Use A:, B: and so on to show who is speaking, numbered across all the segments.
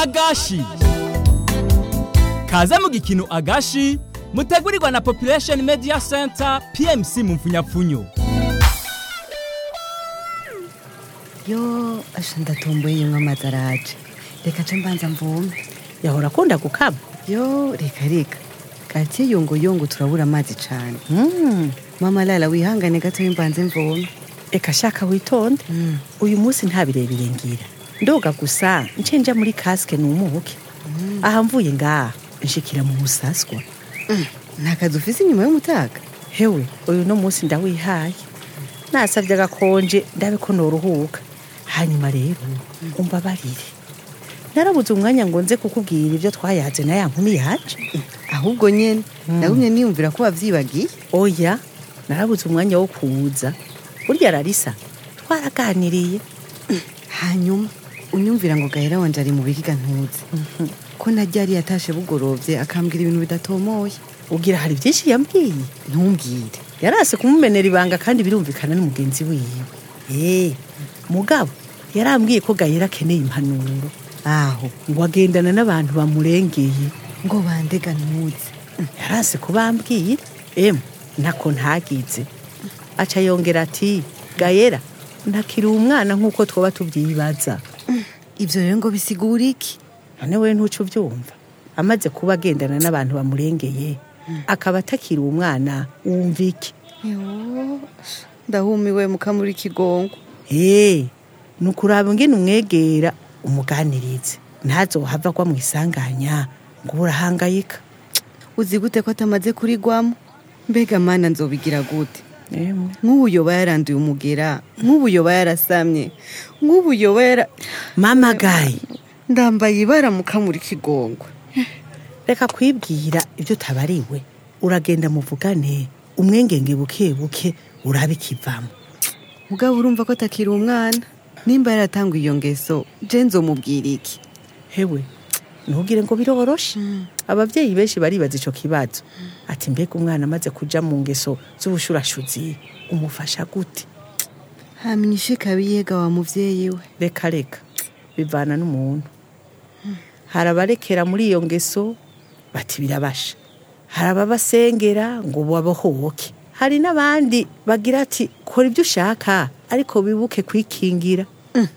A: agashi kaze mu gikino agashi mutegurirwa na population media center pmc mu mfunyapfunyo
B: yo asha ndatomboye yimwe amazi araje reka ce mbanza mvume
C: yahora akunda gukama
B: yo reka reka katiye yongoyongo turabura amazi cane
C: Mm,
B: mama lala wihangane gato mbanze mvume
C: eka shaka witonde uyu munsi nta birebire ngira ndoga gusa nce nja muri kasike numuke aha mvuye ngaha nshikira mu musaswa
B: nta kazi ufise inyuma y'umutaga
C: hewe uyu no munsi ndawihaye nasavye agakonje ndabe ko noruhuka hanyuma rero umbabarire narabuze umwanya ngo nze kukubwira ivyo twayaze na ya nkumi yaje
B: ahubwo nyene nagumye niyumvira ko wavyibagiye
C: oya narabuze umwanya wo kuza burya rarisa twaraganiriye
B: hanyuma unyumvira ngo gahera wanje ari mu bihiga ntuzi ko najya yari yatashe bugorovye akambwira ibintu bidatomoye
C: ugira hari vyinshi yambwiye
B: ntumbwire
C: yarase kumumenera ibanga kandi birumvikana n'umugenzi wiwe eh mugabo yarambwiye ko gayera akeneye impanuro
B: aho
C: ngo agendana n'abantu bamurengeye
B: ngo bandega ntuzi
C: yarase kubambwira emu ntako ntagize aca yongera ati gayera ntakiri umwana nk'uko twoba tubyibaza
B: ivyo rero ngo bisigura iki
C: none we ntuco ubyumva amaze kuba agendana n'abantu bamurengeye akaba atakiri umwana wumva iki
B: Yo, ndahumiwe mukamuri kigongo
C: Eh, ni ukuraba ingene umwegera umuganirize ntazohava agwa mu isanganya ngo urahangayika
B: uzi gute ko atamaze kurigwamo mbega mana nzobigira gute
C: Emwe.
B: nk'ubu yoba yaranduye umugera nk'ubu yoba yarasamye nk'ubu yoba yara
C: mama gayi
B: ndambaye ibara mukamuri kigongo
C: reka kwibwira ibyo utabariwe uragenda muvugane umwengenge buke buke urabe ikivamo
B: mugabo urumva ko atakiri umwana nimba yaratanguye iyo ngeso je nzomubwira iki
C: hewe ntugire ngo biroroshe ababyeyi benshi baribaza ico kibazo ati mbega umwana amaze kuja mu ngeso z'ubushurashuzi umufasha gute
B: hamenye ishika biyega wa muvyeyi we
C: reka reka bivana n'umuntu hari abarekera muri iyo ngeso bati birabasha hari ababasengera ngo babohoke hari n'abandi bagira ati kora ibyo ushaka ariko wibuke kwikingira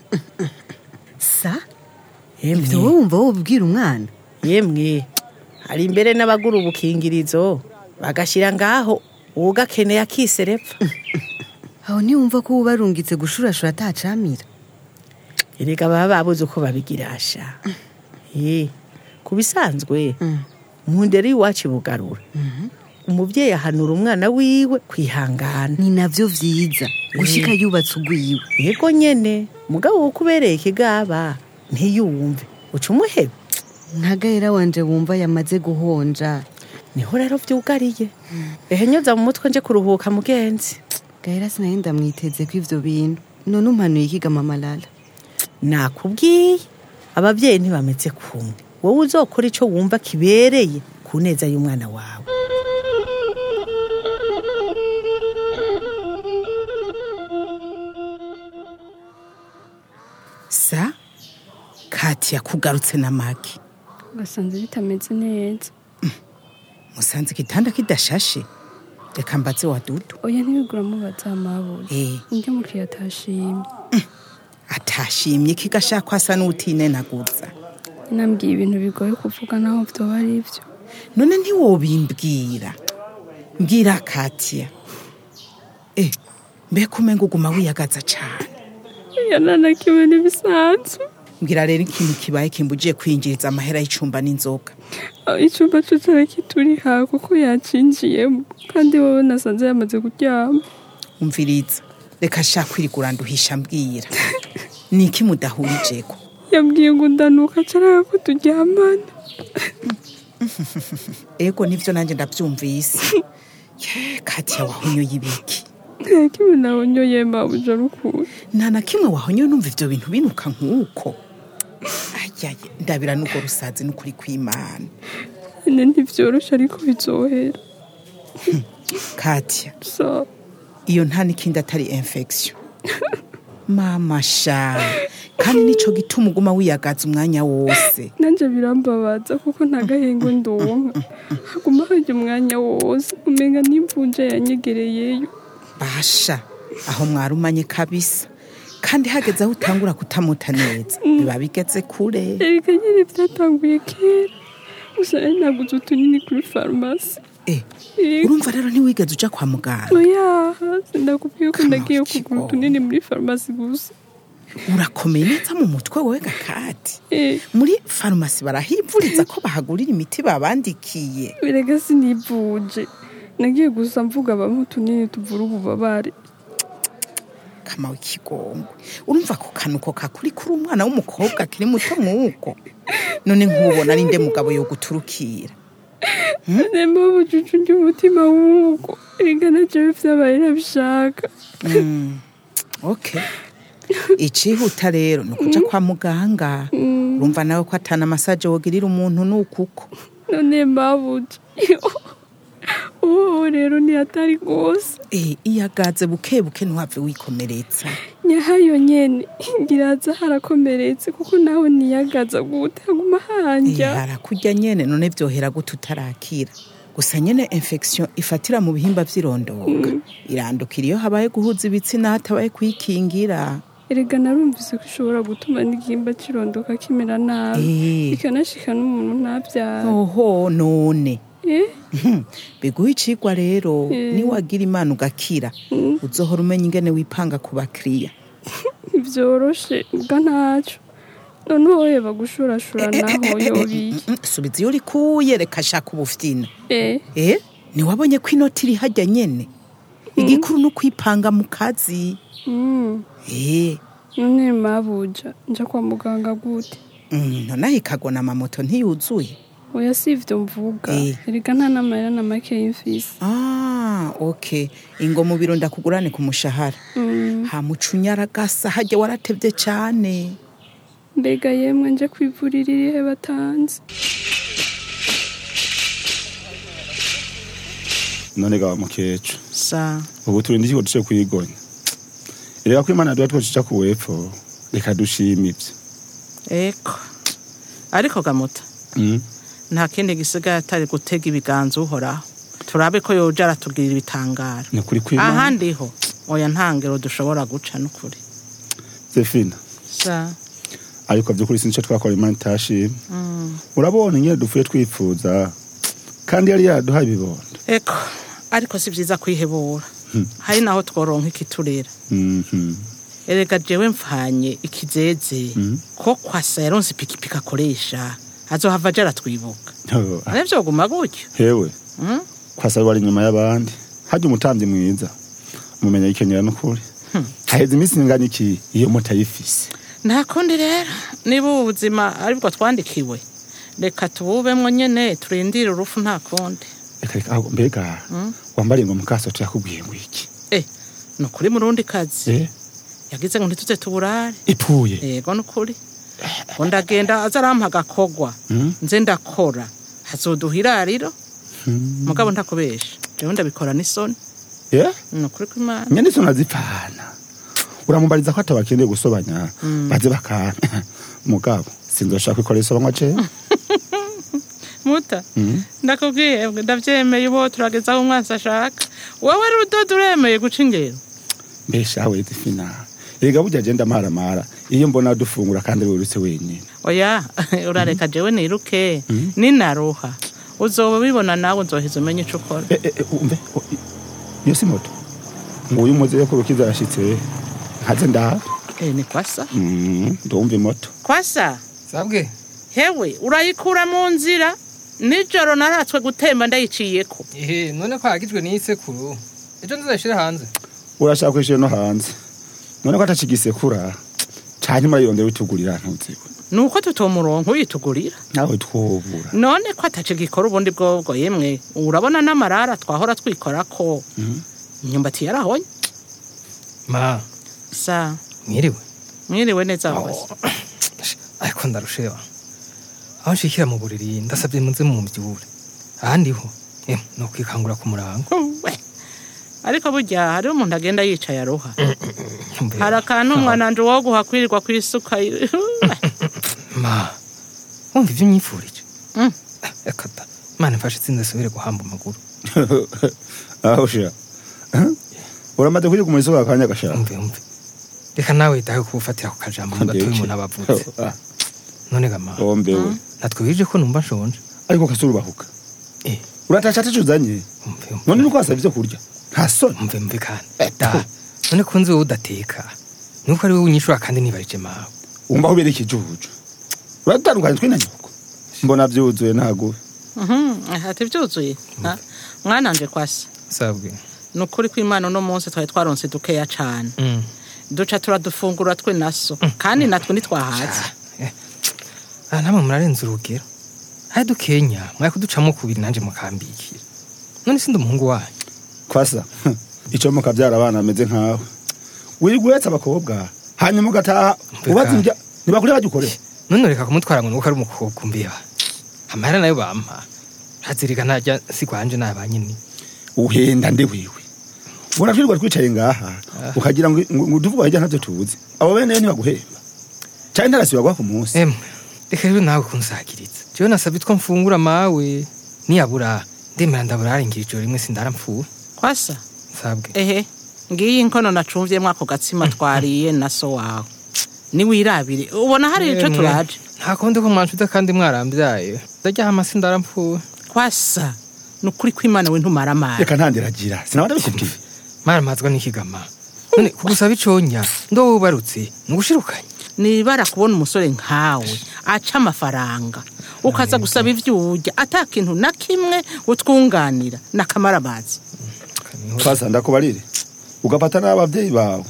B: sa
C: yemwe
B: ivyo wowe wumva wobwira umwana
C: yemwe hari imbere n'abagura ubukingirizo bagashyira ngaho uwugakeneye akiserepfa
B: aho ntiwumva ko uba barungitse gushurashura atacamira
C: erega baba babuze uko babigirasha ye ku bisanzwe mu ndero y'iwacu bugarura umubyeyi ahanura umwana wiwe kwihangana
B: ni navyo vyiza gushika yubatse ugwiwe
C: yego nyene mugabo wo kubereye ikigaba ntiyumve uca umuhebe
B: ntagahera wanje wumva yamaze guhonja
C: niho rero vyugariye ehe nyoza mu mutwe nje kuruhuka mugenzi
B: gahera sinaye ndamwiteze ko ivyo bintu none umpanuye ikiga mama lala
C: nakubwiye ababyeyi ntibameze kumwe wowe uzokora ico wumva kibereye ku neza y'umwana wawe
D: sa kati yakugarutse na magi
E: basanze bitameze neza
D: musanze igitanda kidashashe reka mbaze wa dudu
E: oya ntibigura mubaza amabuye
D: Eh.
E: undi mukiriya atashimye
D: atashimye kigashaka asa n'utinenaguza
E: nambwiye ibintu bigoye kuvuga naho vyoba ari vyo
D: none ntiwobimbwira mbwira katiya eh mbega umenga uguma wiyagaza cane
E: iya nanakiwe n'ibisanzwe
D: mbwira rero ikintu kibaye kimbujiye kwinjiriza amahera y'icumba n'inzoga
E: aho icumba co cari kituri ha kuko yacinjiyemo kandi wowe nasanze yamaze kuryama
D: umviriza reka shaka kwirigura nduhisha mbwira ni iki mudahurijeko
E: yambwiye ngo ndanuka caraka ko turyamana
D: ego nivyo nanjye ndavyumvise Ye, katiya wahonyoye ibiki
E: nta kimwe nabonyoye mabuja rukuri
D: nta na kimwe wahonyoye numva ivyo bintu binuka nk'uko ayaye ndabira n'ubwo rusazi n'ukuri kw'imana
E: nyine ntivyoroshe ariko bizohera
D: katiya
E: so
D: iyo nta n'ikindi atari infection mama sha kandi nico gituma uguma wiyagaza umwanya wose
E: nanje birambabaza kuko nta gahengo ndonka haguma harya umwanya wose umenga n'imvunja yanyegereyeyo
D: basha aho mwarumanye kabisa kandi hageze aho utangura kutamuta neza biba bigeze kure
E: erega nyine byatanguye kera gusa nari naguze utunini kuri farumasi
D: Eh,
E: Yego.
D: urumva rero ntiwigeze uja kwa muganga
E: oya sindakubwiye ko
D: Kama
E: nagiye
D: iki
E: kugura
D: ko?
E: utunini muri farumasi gusa
D: urakomeye neza mu mutwe wowe gakati
E: Eh,
D: muri farumasi barahivuriza ko bahagurira imiti babandikiye
E: erega sinivuje nagiye gusa mvuga bamwe utunini tuvura ububabare
D: kama w'ikigongwe urumva ko kanuko kakuri kuri umwana w'umukobwa akiri muto nk'uko none nk'ubona ari nde mugabo yo guturukira
E: nemba ubucucu ry'umutima w'uko erega navyo vyabaye nabishaka
D: Mm, okay icihuta rero ni ukuja kwa muganga urumva nawe ko atana masaje wogirira umuntu nukuko
E: none mbabuje uwo rero ntiyatari rwose
D: Eh, iyagaze buke buke ntuhave wikomeretsa
E: nyahayo nyene ngiraza harakomeretse kuko nawe niyagaza gute haguma
D: Eh,
E: hanja
D: harakurya nyene none vyohera gute utarakira gusa nyene infection ifatira mu bihimba vy'irondoka irandukira iyo habaye guhuza ibitsina hatabaye kwikingira
E: erega narumvise ko ishobora gutuma n'igihimba cirondoka kimera nabi
D: Eh.
E: ikanashika n'umuntu ntavyara
D: oho none
E: eh
D: Hmm, biguha icigwa rero
E: Eh.
D: niwagira imana ugakira uzohora umenya ingene wipanga ku bakiriya
E: ntivyoroshe ubwa ntaco none wowe bagushurashura naho yobiye
D: Mm, subiza iyo urikuye reka shaka ubufyina
E: eh
D: eh ntiwabonye ko inoti iri hajya nyene igikuru ni ukwipanga mu kazi
E: mm.
D: eh
E: none mabuja nja kwa muganga gute
D: mm, nonaho ikagona amamoto ntiyuzuye
E: oya si ivyo mvuga
D: Eh.
E: erega nta n'amahera na make y'imfisi
D: ah okay ingo mu biro ndakugurane ku mushahara
E: Mm.
D: hamucunyaragasa hajya waratevye cane
E: mbega yemwe nje kwivurira irihe batanze
F: none ga mukecu
D: sa
F: ubu turi ndiko duce kwigonya erega ko imana duha twocisha ku wepfo reka dushima ivyo
C: eko ariko gamuta
F: Mm.
C: nta kindi gisigaye atari gutega ibiganza uhoraho turabe ko yoja aratugirira ibitangaro
F: ni ukuri kw'imana
C: ahandi ho oya ntangero dushobora guca n'ukuri
F: zefina
C: sa
F: ariko vy'ukuri sinco twakora imana itashima urabona ingene dupfuye twifuza kandi yari yaduhaye ibibondo
C: eko ariko si vyiza kwihebura hari naho tworonka ikiturera
F: Mhm.
C: erega jewe mvanye ikizeze ko kwasa yaronse ipikipiki akoresha azohava aja aratwibuka
F: Oh,
C: ane vyoguma gutyo
F: hewe
C: Mm?
F: kwasaba wari inyuma y'abandi harya umutamvyi mwiza umumenya yikenyera n'ukuri haheze iminsi ingana iki iyo moto ayifise
C: nta kundi rero niba ubu buzima aribwo twandikiwe reka tububemwo nyene turindire urufu nta kundi
F: reka reka ahubwo mbega wambariye ngo mukaso tuyakubwiye ngo iki
C: eh ni ukuri murundi kazi
F: eh
C: yagize ngo ntituze tuburare
F: ipfuye
C: yego ni ukuri ngo ndagenda aza arampa agakogwa
F: Mm.
C: nze ndakora hazoduha irariro mugabo ntakubesha jewe ndabikora n'isoni
F: eh
C: ni ukuri kw'imana
F: nyene izo nazipfana uramubariza ko atabakeneye gusobanya baze bakana mugabo sinzoshaka ikora isobanywa je
C: muta ndakubwiye bwe ndavyemeye ubo turageza aho umwansi ashaka wowe rudodo uremeye guca ingero
F: mbesha we zifina erega burya je ndamaramara iyo mbona dufungura kandi wirutse wenyine
C: oya urareka jewe niruke ninaruha uzoba ubibona nawe nzoheza umenye ico ukora
F: Eh, eh, eh, umve o- i- iyo si moto nguyu umuze yo kurukiza yashitse nkaze ndaha
C: Eh, ni kwasa
F: Mm, ndumva imoto
C: kwasa
G: sabwe
C: hewe urayikura mu nzira nijoro naratswe gutemba ndayiciyeko
G: ehe none ko hagijwe n'isekuru ejo nzayishire hanze
F: urashaka kwishira no hanze none ko atacigisekura canke murayirondera witugurira ntuziwe
C: nuko tutomuronka uyitugurira
F: nawe twobura
C: none ko atacigikora ubundi bwobwo yemwe urabona n'amarara twahora twikorako imyumbati yarahonye
G: ma
C: sa
G: mwiriwe
C: mwiriwe neza hose
G: ariko ndarusheba aho nshikira mu buriri ndasabye muze mu mbyure ahandi ho em ni ukwikangura ku murango
C: we ariko burya hariho umuntu agenda yicaye aroha
G: Mbe,
C: hari akantu umwananje wo guhakwirirwa ku isuka
G: ma wumva ibyo nyifurije
C: Mm.
G: reka da imana mfashe itsinda asubire guhamba amaguru
F: aho sha uramaze kujya ku isoko akanya gashaka
G: umve umve reka nawe dawe kubufatira ku kajambo mu gatoya umuntu aba avutse none gama
F: ombewe
G: natwe bije ko numva nshonje
F: ariko kasura ubahuka
G: Eh.
F: uratasha atacu uzanye
G: umve umve
F: none nuko wasaba ivyo kurya nta soni
G: umve umve kandi da none ko nzi wowe udateka nuko ari wowe unyishura kandi nibarije mawe
F: wumva aho ubereye ikijuju uratandukanye twe na nyoko mbona vyuzuye ntaguwe
C: ati byuzuye Ha? mwananje kwasi
G: sabwe
C: ni ukuri ko imana uno munsi twari twaronse dukeya cane
G: Mm.
C: duca turadufungura twe naso kandi natwe ntitwahaze
G: Eh. Ah, namwe murarenze urugero hari dukenya mwari kuducamo kubiri nanje mukambikira none sindi umuhungu wanyu
F: kwasa ico mukavyara abana ameze nkawe wirirwa uretse abakobwa hanyuma ugataha
G: Mbega.
F: ubaza indya ntibakure bagikorera
G: none reka kumutwara ngo nuko ari umukobwa umbeba amahera nayo bampa hazirika ntajya sigwanje naba nyine
F: uhenda nde wiwe uratwirirwa twicaye ngaha ukagira ngo ngo utuvuga hirya ntavyo tuzi abo bene ntibaguhemba canke ntarasibagwa ku munsi
G: emwe reka rero nawe kunsagiritsa jewe nasabye two mfungura mawe niyabura ndemera ndabura arengira ijoro rimwe sindara mpfuye
C: kwasa
G: sabwe
C: ehe ngiyi inkono nacumvyemwo ako gatsima twariye na so wawe niwirabire ubona hari ico
G: Emwe,
C: turaje
G: nta kundi ko mwanshuze kandi mwarambyaye ndarya hama sindara mpfuye
C: kwasa ni ukuri ko imana we ntumara amazi
F: reka ntandiragira sinaba ndabikubwiye
G: maramazwa n'ikigama none kugusaba iconya ndo wowe ubarutse nugushirukanye
C: nibara kubona umusore nkawe aca amafaranga ukaza gusaba ivyo urya ata kintu na kimwe utwunganira nakamara amazi
F: kwasa ndakubarire ugafata n'abavyeyi bawe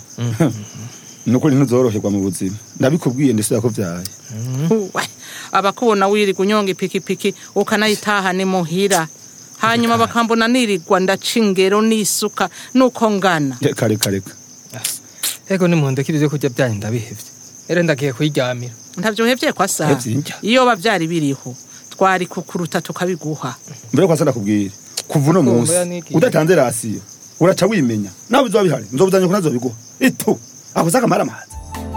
F: nukuri ntuzoroherwa mu buzima ndabikubwiye ndetse yakuvyaye
C: Uwe, abakubona wirirwa unyonga ipikipiki ukanayitaha ni muhira hanyuma bakambona nirirwa ndaca ingero n'isuka nuko ngana
F: reka reka reka
G: ego nimundekire ivyo kurya byanyu ndabihevye ere ndagiye kuyiryamira
C: ntavyohevye kwa saha
F: Hevye indya.
C: iyo bavyari biriho twari kukuruta tukabiguha
F: mbere kwasa ndakubwira kuva uno
G: Kumva
F: munsi
G: yanigiye.
F: udatanze rasiyo uraca wimenya nawe bizoba bihari nzobuzanye ko nazobiguha itu akoze akamara amazi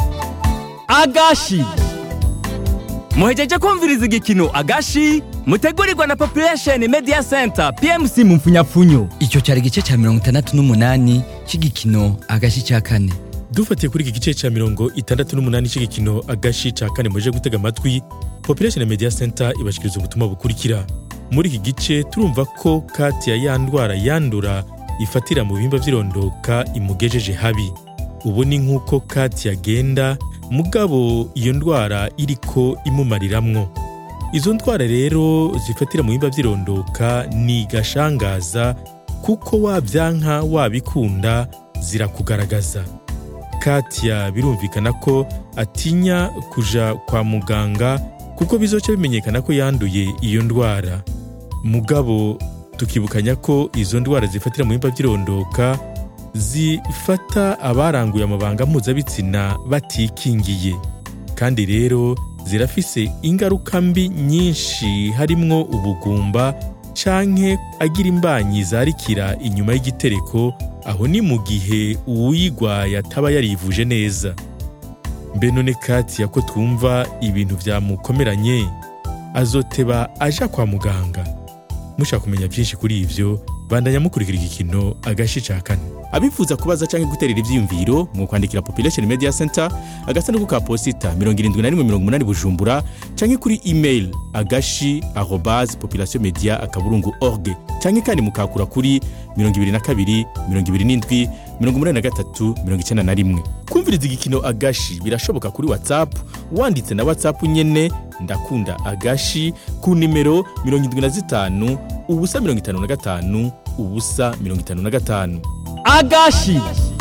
A: agashi muhejeje kumviriza igikino agashi mutegurirwa na population media center pmc mu mfunyapfunyo
H: icyo cyari igice cya mirongo itandatu n'umunani cy'igikino agashi cya kane
I: dufatiye kuri iki gice cya mirongo itandatu n'umunani cy'igikino agashi cya kane muje gutega amatwi population media center ibashikiriza ubutumwa bukurikira muri iki gice turumva ko katia ya ndwara yandura ifatira mu bihimba by'irondoka imugejeje habi ubu ni nk'uko katia agenda mugabo iyo ndwara iriko imumariramwo izo ndwara rero zifatira mu bihimba by'irondoka ni gashangaza kuko wabyanka wabikunda zirakugaragaza katia birumvikana ko atinya kuja kwa muganga kuko bizoca bimenyekana ko yanduye iyo ndwara mugabo tukibukanya ko izo ndwara zifatira mu bihimba by'irondoka zifata abaranguye amabanga mpuzabitsina batikingiye kandi rero zirafise ingaruka mbi nyinshi harimwo ubugumba canke agira imbanyi zarikira inyuma y'igitereko aho ni mu gihe uwuyigwaye ataba yarivuje neza mbe none katiya ko twumva ibintu byamukomeranye azoteba aja kwa muganga mushaka kumenya byinshi kuri ivyo bandanya mukurikira igikino agashi ca kane abifuza kubaza canke guterera ivyiyumviro mu kwandikira population media center agasanduku ka posita 7180 bujumbura canke kuri email agashi arobase population media akaburungu org canke kandi mukakura kuri 22 27 83 91 kumviriza igikino agashi birashoboka kuri whatsapp wanditse na whatsapp nyene ndakunda agashi ku nimero 75 ubusa 55 ubusa 55
A: agashi